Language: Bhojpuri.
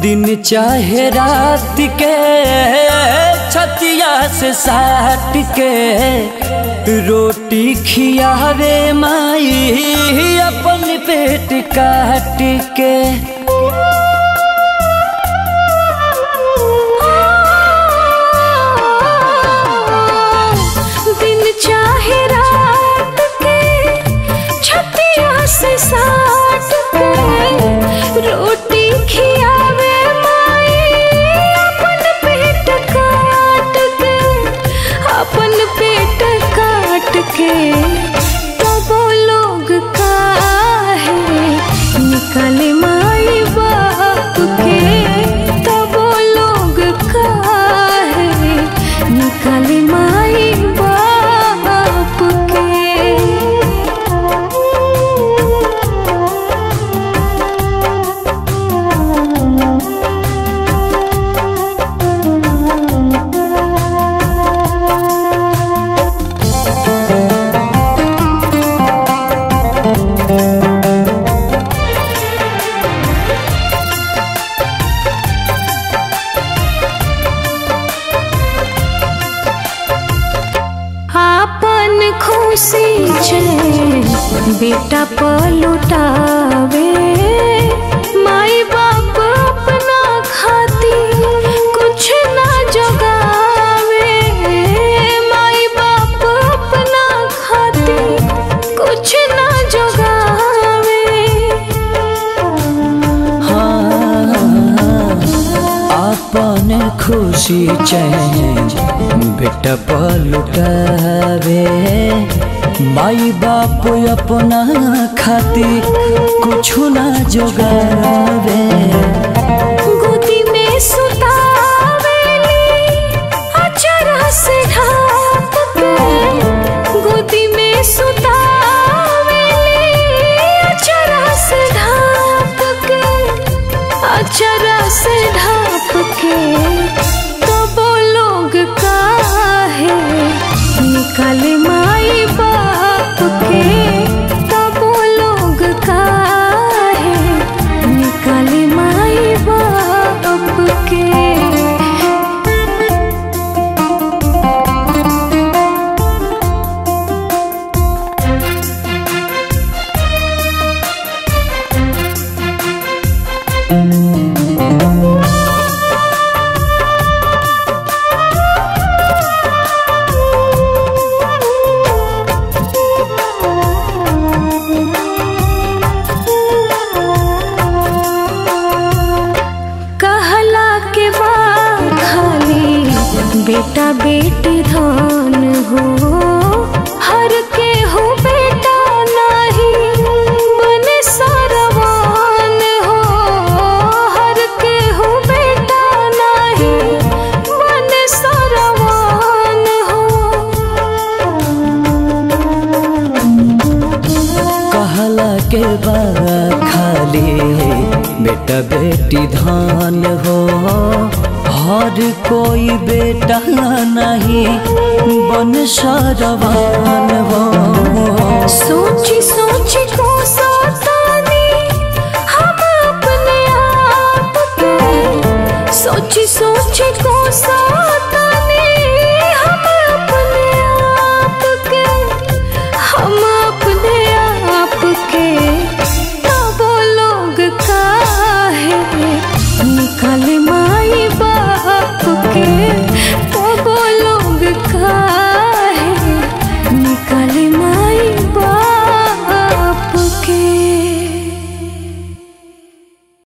दिन चाहे रात के छतिया से साट के रोटी खियावे माई अपन पेट काट के दिन चाहे रात के छतिया से साट के रोटी खियावे माई अपन पेट काट के अपन पेट काट के तब लोग काहे निकले माई बाप के तब लोग काहे निकले माई बाप के आपन खुशी छे बेटा पलुटावे माई बाप अपना खाती कुछ ना जगावे माई बाप अपना खाती कुछ ना जगावे अपन खुशी चैन बेटा पलुटावे माई बाप अपना खाती कुछ ना जोगावे गोदी में सुतावेली अचरा से ढाप के गोदी में सुतावेली अचरा से ढाप के अचरा से ढाप के तब लोग काहे निकाले माई बाप के तब लोग काहे निकाले माई बाप के कहला के बाद खाली बेटा बेटी धन हो हर के हो बेटा नहीं बने सरवान हो हर के हो बेटा नहीं बने सरवान हो कहला के बा खाली बेटा बेटी धान हो हर कोई बेटा नहीं बन सरवान हो सोची सोची को सतानी हम अपने आप के सोची सोची को सतानी हम अपने आप के हम अपने आप के तब लोग काहे निकल माई बाप के तब लोग काहे